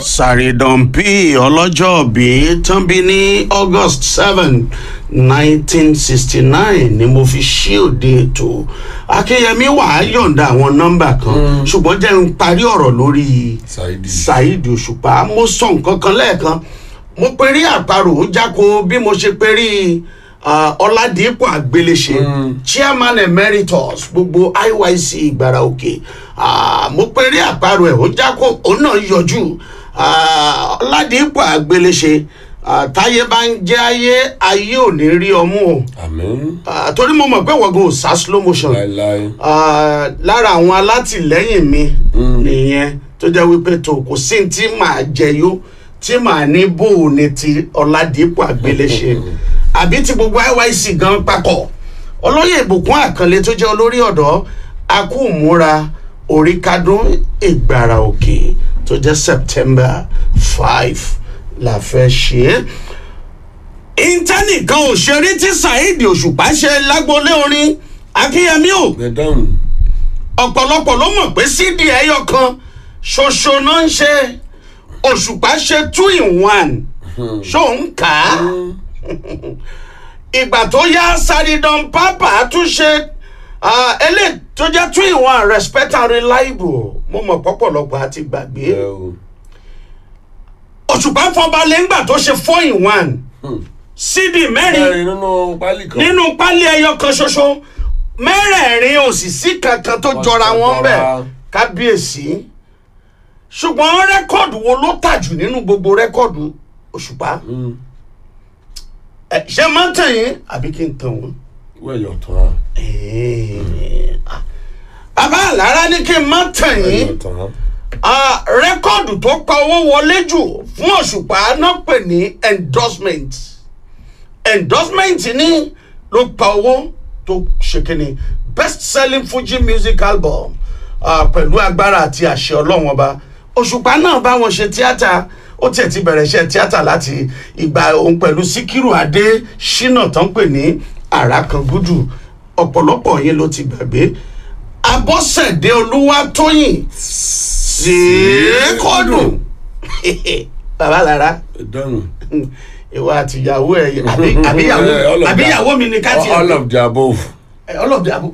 sàrìdànpí ọlọ́jọ́bí tán bí ní august seven nineteen sixty nine ni mo fi ṣí òde ètò akínyẹmí wàá yọ̀ǹda àwọn nọ́mbà kan ṣùgbọ́n jẹ́ n parí ọ̀rọ̀ lórí Saidi. saheed òṣùpá mo sọ nǹkan kan lẹ́ẹ̀kan mo perí àparò ó jáko bí mo ṣe perí ah, ọládìpọ̀ àgbéléṣe chairman emeritus gbogbo iyc ìgbàrà òkè Ah, mo perí àparò ẹ̀ ó jáko òun náà yọjú Ah, ọládìpọ̀ àgbéléṣe ah, táyé bá ń jẹ́ ayé ayé ò ní rí ọmú o àmín Ah, torí mo mọ̀ pé wọ́gùn ò sá slow motion láéláé Ah, lára àwọn alátìlẹyìn mi nìyẹn tó jẹ́ wípé tó kò sí ní tí màá jẹyó tí màá ní bò ní ti ọ̀làdìpọ̀ àgbéléṣe àbí ti gbogbo iyc gan papọ̀ olóyè ìbùkún àkànlé tó jẹ́ olórí ọ̀dọ́ akúmúra oríkádún ìgbàrà òkè tó jẹ́ september five la fẹ́ ṣe é íńtánì kan ò ṣeré tí saheed òṣùpá ṣe lágboolé orin akínyẹmí ò ẹ dáhùn ọ̀pọ̀lọpọ̀ ló mọ̀ pé cd ẹyọ kan ṣoṣo náà ń ṣe òṣùpá ṣe two in one ṣó ń kà á ìgbà tó yá saridan pápá tún ṣe ah, eléyìí tó jẹ́ two in one respect and reliable mo mọ̀ pọ̀pọ̀lọpọ̀ àti gbàgbé ẹ o òṣùpá fọba lẹ́ngbà tó ṣe four in one cd mẹ́rin mẹ́rin nínú pálí kan nínú pálí ẹyọ kan ṣoṣo mẹ́rẹ̀ẹ̀rin òsìsí kankan tó jọra wọn bẹ̀ jọra. kábíyèsí ṣùgbọ́n rẹ́kọ̀dù wo ló tà jù nínú gbogbo rẹ́kọ̀dù òṣùpá Mm. ẹ ṣé máa ń tàn yín àbí kí n tàn wọ́n. wẹ̀yọ̀ tán Ẹ̀ẹ́, ah. bàbá àlàrá ní kí n má tàn yín wẹ̀yọ̀ tán Ah, rẹ́kọ̀dù tó pa owó wọlé jù fún òṣùpá náà pè ní endorsement endorsement ní ló pa owó tó ṣe kíni best selling fuji music album ah, pẹ̀lú agbára àti àṣẹ ọlọ́wọ́n ọba òṣùpá náà bá wọn ṣe tíátà ó tiẹ̀ ti bẹ̀rẹ̀ iṣẹ́ tíátà láti ìgbà òun pẹ̀lú síkírù adé ṣínà tán pè ní àràkàngúdù ọ̀pọ̀lọpọ̀ yín ló ti gbàgbé abọ́sẹ̀dé olúwatóyìn ṣèkọdùn bàbá lára ẹ dáhùn ìwà àtìyàwó ẹ àbí àbíyàwó Eh, all of that. àbíyàwó mi ni ká tiẹ̀ all of the above ọlọ́ọ̀dẹ àbò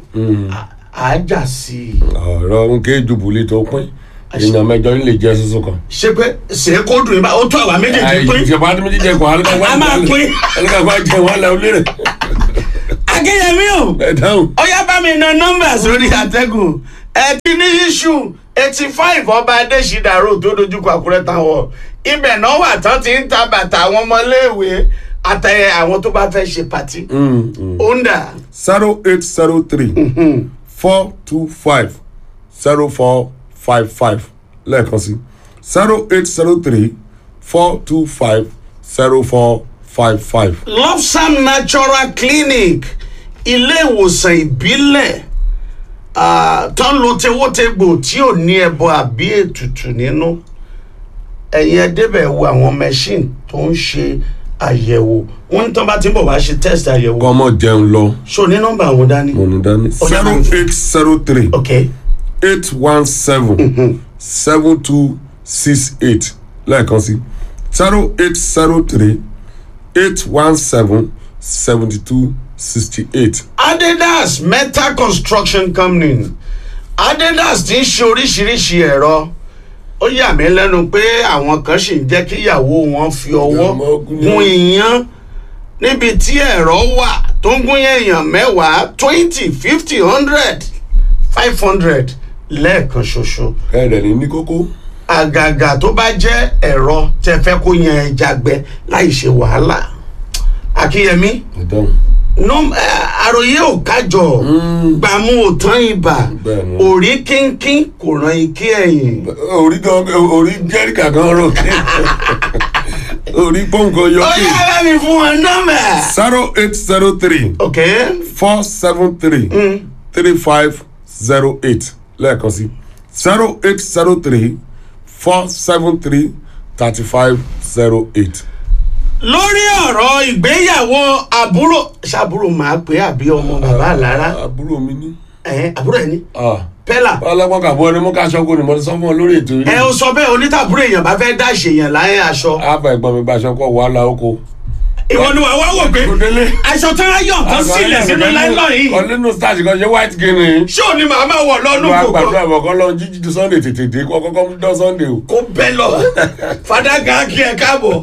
àájà sí i ọ̀rọ̀ ń ké jubùlí tó pín èèyàn mẹ́jọ ń lè jẹ soso kan. ṣé pé ṣèkọdùn ìbá ó tó àwa méjèèjì pín ìjọba àti méjì jẹ kó A máa pín. alùpàá jẹ wọn lẹ olérè akínyẹmí o ẹ dáhùn. ọyá bá mi na nọ́mbà sórí àtẹ́gùn ẹ ti ní iṣu eighty five ọba adésídàrú tó dojúkọ àkúrẹ́ táwọn ibẹ̀ náà wà tán ti ń ta bàtà àwọn ọmọléèwé àtẹ̀yẹ àwọn tó bá fẹ́ ṣe pàtí. onda zero eight zero three four two five zero four five five lẹ́ẹ̀kan sí zero eight zero three four two five zero four five five. lofsam natural clinic ilé ìwòsàn ìbílẹ̀ ah, tó ń lo tewótegbò tí ò ní ẹbọ àbí ètùtù nínú ẹ̀yin ẹ débẹ̀ wo àwọn machine tó ń ṣe àyẹ̀wò wọ́n ní tán bá ti ń bọ̀ wá ṣe test àyẹ̀wò kọ́ ọmọ jẹun lọ so ní nọ́mbà àwọn dání. mo ní dání. Ó yá, zero máa- eight zero three ok eight one seven seven two six eight lẹ́ẹ̀kan sí zero eight zero three eight one seven seventy two sixty eight. adidas metal construction company adidas ti ń ṣe oríṣiríṣi ẹ̀rọ ó yà mí lẹ́nu pé àwọn kan sì ń jẹ́ kí ìyàwó wọn fi ọwọ́ Ọmọ gúnyán. gún iyán níbi tí ẹ̀rọ wà tó ń gún èèyàn mẹ́wàá twenty fifty hundred five hundred lẹ́ẹ̀kan ṣoṣo ẹ̀rẹ̀ ní ní kókó. àgàgà tó bá jẹ́ ẹ̀rọ tẹ fẹ́ kó yan ẹja gbẹ láì ṣe wàhálà akínyẹmí ìdáhùn. nọm ẹ, àròyé ò kájọ gbàmú ò tán ibà Bẹ́ẹ̀ni. òrí kínkín kò ràn ike ẹ̀yìn orí gan orí jẹ́ríkà gan rò kí orí pọ́ǹkọ yọ ó kí. yá bá mi fún wọn nọ́mbà. zero eight zero three ok four seven three three five zero eight lẹ́ẹ̀kan sí zero eight zero three four seven three thirty five zero eight. lórí ọ̀rọ̀ ìgbéyàwó àbúrò ṣàbúrò máa pé àbí ọmọ bàbá àlára àbúrò mi ní. ẹ̀ àbúrò ẹ̀ ní ah pẹ́là ọlọ́pàá kàbọ̀ ẹni mú ká aṣọ kó ni mo ti sọ fún ọ lórí ètò ẹ yìí. ó sọ bẹ́ẹ̀ onítàbúrò èèyàn bá fẹ́ dá ṣèyàn láyé aṣọ àbá ẹ̀gbọ́n mi gba aṣọ kọ wàhálà oko. ìwọ ni wàá wá wò pé Kò délé. aṣọ tó ń yọ̀ tán sílẹ̀ sínú láìlọ́ yìí kan nínú starch kan ṣe white guinea. ṣé ò ní màá máa wọ̀ lọ́nù ló wá kòkó gbàdúrà bọ̀ kọ́ lọ jíjí di sunday tètè dé kọ́ kọ́kọ́ mú dán sunday o. kó bẹ́ lọ fàdákà kí ẹ káàbọ̀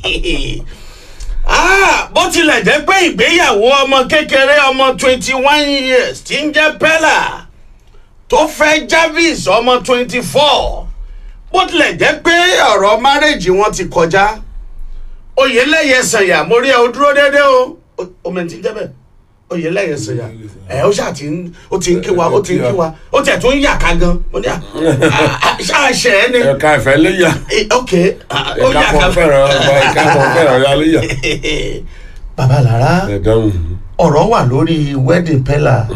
Ah, bó tilẹ̀ jẹ́ pé ìgbéyàwó ọmọ kékeré ọmọ twenty one years tí ń jẹ́ pẹ́là tó fẹ́ Jarvis ọmọ twenty four bó tilẹ̀ jẹ́ pé ọ̀rọ̀ márèjì wọn ti kọjá oyeleye sanya mo rí ẹ o dúró dédé o omi ti jẹ́ bẹ́ẹ̀ oyeleye sanya ẹ ó ṣáà ti ń ó ti ń kí wa ó ti ń kí wa ó tẹ̀ tó ń yà ká gan mo ní à ṣáà ṣe ẹ ní ẹ̀ka ìfẹ́ léyà Eh, ok ah, ó ẹ̀ka yà ká kan fẹ́ràn ẹ̀ka kan fẹ́ràn ya léyà. bàbá lára ẹ̀dáhùn. ọ̀rọ̀ wà lórí wedding pella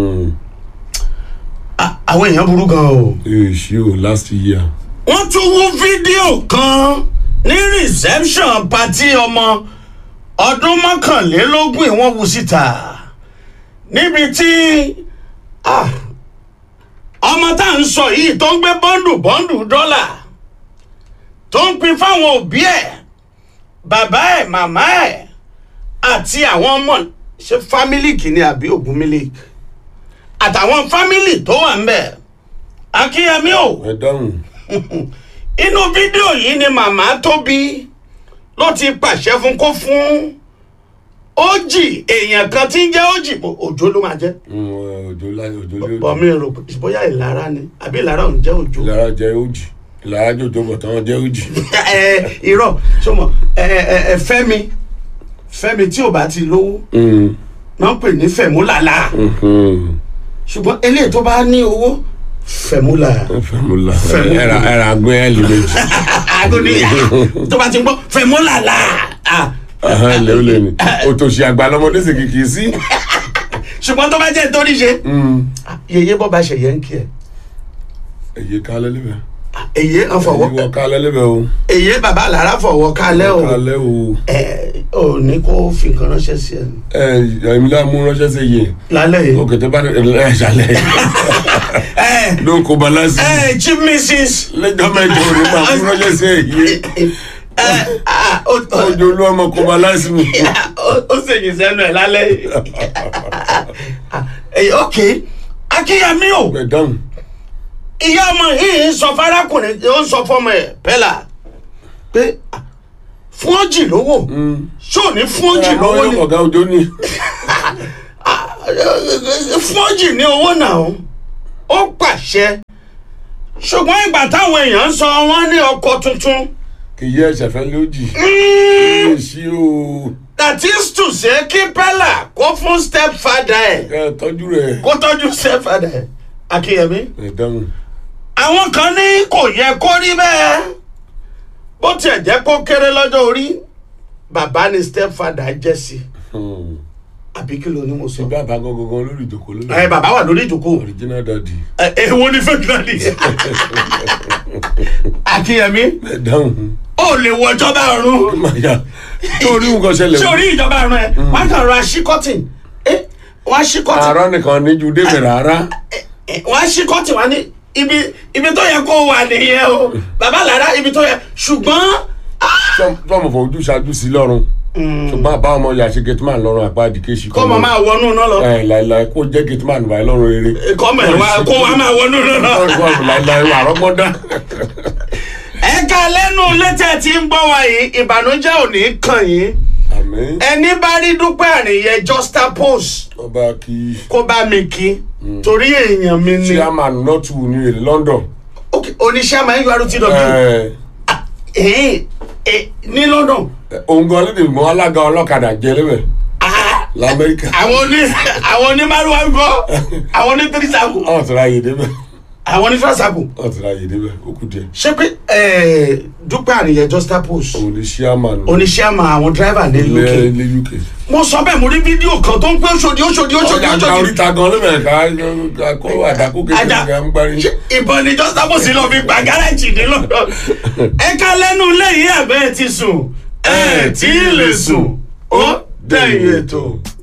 Ah, àwọn èèyàn burú gan o. èsì o last year. wọ́n tún wú fídíò kan ní reception party ọmọ ọdún mọ́kànlélógún wọ́n wú síta níbi tí ah, ọmọ tá à ń sọ yìí tó ń gbé bọ́ndù bọ́ndù dọ́là tó ń pin fáwọn òbí ẹ̀ bàbá ẹ̀ màmá ẹ̀ àti àwọn ọmọ ṣe fámílì kìíní àbí ògùn mílíkì àtàwọn fámílì tó wà ń bẹ̀ akínyẹmí o ẹ̀dáhùn. inú fídíò yìí ni màmá tóbi ló ti pàṣẹ fún kó fún ójì èèyàn kan tí ń jẹ́ ójì bò- òjò ló máa jẹ́ òjò láyé òjò lé òjò. bọ̀mí rò pé bóyá ìlara ni àbí ìlara òun jẹ́ òjò ìlara jẹ òjì ìlara jòjò bọ̀ tán jẹ òjì. ẹ irọ́ sọmọ ẹ ẹ ẹ fẹ́mi fẹ́mi tí ò bá ti lówó náà ń pè ní fẹ̀múlàlà ṣùgbọ́n eléyìí tó bá ní owó fẹ̀múlà fẹmúlà Fẹ̀mú- ẹra ẹra agbẹ ẹlì méjì. agoniya tó bá ti ń gbọ́ fẹ̀múlàlà ah, ẹlẹ ó lè ní òtòṣì àgbà lọmọdé sì kìkì sí. ṣùgbọ́n tó bá jẹ́ nítorí ṣe yeye bọ́ bá ṣe yẹn ń kí ẹ èyí kálẹ̀ lébẹ̀. èyí ń fọwọ́ èyí wọ kálẹ̀ lébẹ̀ o. èyí bàbá àlàrà fọwọ́ kálẹ̀ o kálẹ̀ o. ẹ ò ní kó fi nǹkan ránṣẹ́ sí ẹ ẹ ẹ̀mí láà mú ránṣẹ́ sí iye. lálẹ́ yìí. òkè tó bá ẹ ṣàlẹ̀ ẹ ló ń kó balasi. ẹ chief mrs lẹ́jọ́ mẹ́jọ ò ní máa mú ránṣẹ́ sí èyí. ẹ ah, ó- ó- ojú olú ọmọ kó balasi mi. ó ó ṣèyí sẹ́nu ẹ̀ lálẹ́ yìí. ẹ ok akínyàmí o ẹ̀dáhùn. ìyá ọmọ yìí ń sọ fárákùnrin ó ń sọ fọmọ ẹ pẹ́là pé ah, fún ọjì lówó ṣó ní fún ọjì lówó ni ọ̀gá òjò ní. fọ́jì ní owó náà ó pàṣẹ ṣùgbọ́n ìgbà táwọn èèyàn ń sọ wọ́n ní ọkọ̀ tuntun kì í yẹ ẹ̀ṣẹ̀ fẹ́ lójì. mm, èsì o. that is to say kí pẹ́là kó fún stepfather ẹ̀ ẹ tọ́jú rẹ̀. kó tọ́jú stepfather ẹ̀ akínyẹmí ẹ̀dáhùn. àwọn kan ní kò yẹ kó rí bẹ́ẹ̀ bó tiẹ̀ jẹ́ kó kéré lọ́jọ́ orí bàbá ni stepfather jẹ́ sí àbí kí ló ní mo sọ. bàbá gangan lórí ìjòkó lórí. ẹ bàbá wà lórí ìjókòó original daddy. ẹ èwo ni fake daddy akínyẹmí ẹ̀dáhùn. ó lè wọ ìjọba ọ̀run maya torí nǹkan ṣẹlẹ̀. sórí ìjọba ọ̀run ẹ wọn kàn ra ṣí kọ́tìn ẹ wọn ṣí kọ́tìn àárọ̀ nìkan níjú débẹ̀ rárá. ẹ, wọn ṣí kọ́tìn wọn ní ibi ibi tó yẹ kó wà nìyẹn o bàbá lára ibi tó yẹ ṣùgbọ́n tọ́mọ̀ fọ ojú ṣáájú sí lọ́rùn. ṣùgbọ́n àbá ọmọ yà ṣe gateman lọ́rùn àpá àdìkéṣì. kọ́ mọ̀ máa wọnú náà lọ ẹ láìláì kó jẹ́ gateman báyìí lọ́rùn rere. kọ́ mọ̀ ẹ̀ wá kó wá máa wọnú náà lọ. lọ́rùn láìláì wà rọ́gbọ́dá. ẹ̀ka lẹ́nu létẹ̀ tí ń gbọ́ wa yìí ìbànújẹ́ ò ní kàn yín àmín. ẹni bá rí dúpẹ́ àríyẹ juxtapose ọba kí kó bá mi kí torí èèyàn mi ni chairman nọ́ọ̀tù ní èlé London. Ok, oníṣẹ́ àmọ́ urtw ẹ ẹ̀ẹ́n ẹ̀ ní London òun gan lédè mọ́ alága ọlọ́kadà jẹ lébẹ̀ Ah, lamẹ́ríkà. àwọn oní àwọn oní márùwá ń gbọ́ àwọn oní tírísàkù ọ̀ tẹ̀lé ayé débẹ̀ àwọn oní tírísàkù ọ̀ tẹ̀lé ayé débẹ̀ ó kù díẹ̀. ṣé pé ẹ̀ẹ́ dúpẹ́ àríyẹ juxtapose òun ni chairman oníṣẹ́ àmọ́ àwọn dráìvà ní ilẹ̀ UK ilẹ̀ UK. mo sọ bẹ́ẹ̀ mo rí fídíò kan tó ń pẹ́ Òṣòdì Òṣòdì Òṣòdì ọjà àgbà Òṣòdì oríta gan lébẹ̀ ká kó àdàkó kékeré ajá ká ń gbárí. ṣé ìbọn ni juxtapose lọ fi gba gáràjì ní London ẹ̀ka lẹ́nu lẹ́yìn àbẹ́ ti sùn ẹ̀ tí ì lè sùn ó dẹ̀yìn ètò.